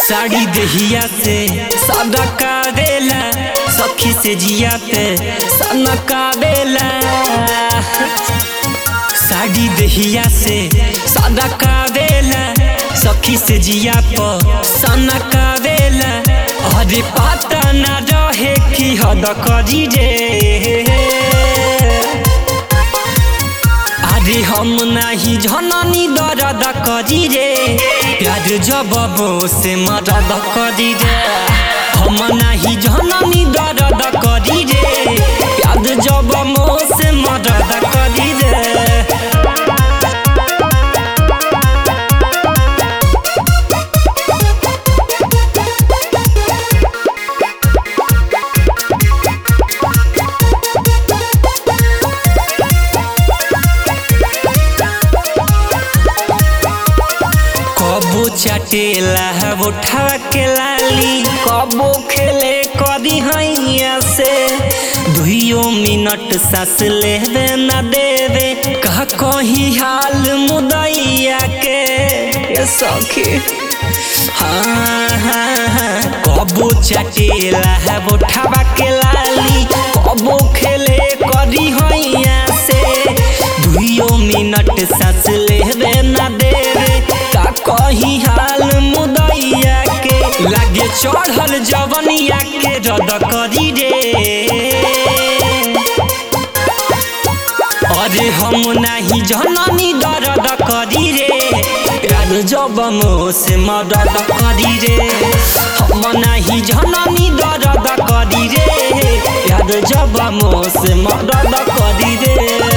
साड़ी देहिया से सदका देला सखी से जिया पे सनका देला साड़ी देहिया से सदका देला सखी से जिया पे सनका देला अरे पता ना रहे कि हद करी रे अरे हम नाही जननी दर्द करी रे प्यार जब से मदद करी रे हम नाही जननी दर्द करी रे प्यार जब से मदद करी रे कबो चटेला उठा के लाली कबो खेले कदी हैया से दुइयो मिनट सांस लेवे न देवे कह कही हाल मुदैया के ये सखी हाँ हाँ हाँ कबो चटेला उठावा के लाली कबो खेले कदी हैया से दुइयो मिनट सांस लेवे न देवे का कही हाल मुदैया के लागे चढ़ल जवनिया के रद करी रे अरे हम नाही जननी दर्द करी रे प्यार जब से मदद करी रे हम नाही जननी दर्द करी रे प्यार जब से मदद करी रे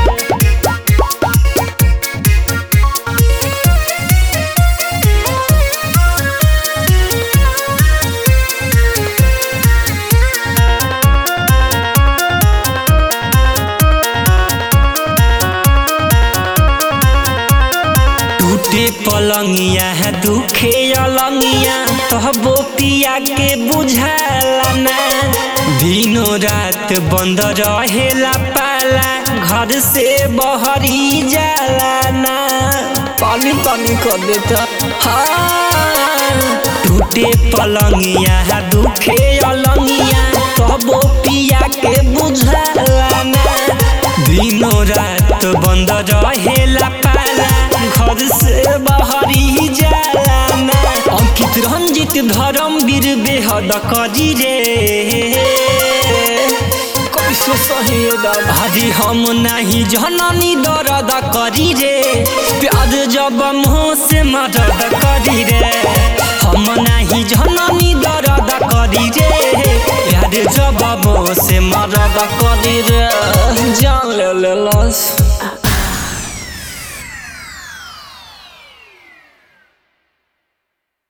टूटे पलंगिया है दुखे अलंगिया तहबो पिया के बुझाला ना दिनों रात बंद रहेला पाला घर से बहरी जाला ना पानी पानी कर देता हाँ टूटे पलंगिया है दुखे अलंगिया तहबो पिया के बुझाला ना दिनों रात बंद रहेला पाला घर से बाहरी जाला ना अंकित रंजित धर्मवीर बेहद करी रे कैसे सही भाजी हम नहीं जननी दर्द करी रे प्याज जब मुँह से मदद करी रे हम नहीं जननी दर्द करी रे प्याज जब मुँह से मदद करी रे जान ले ले लस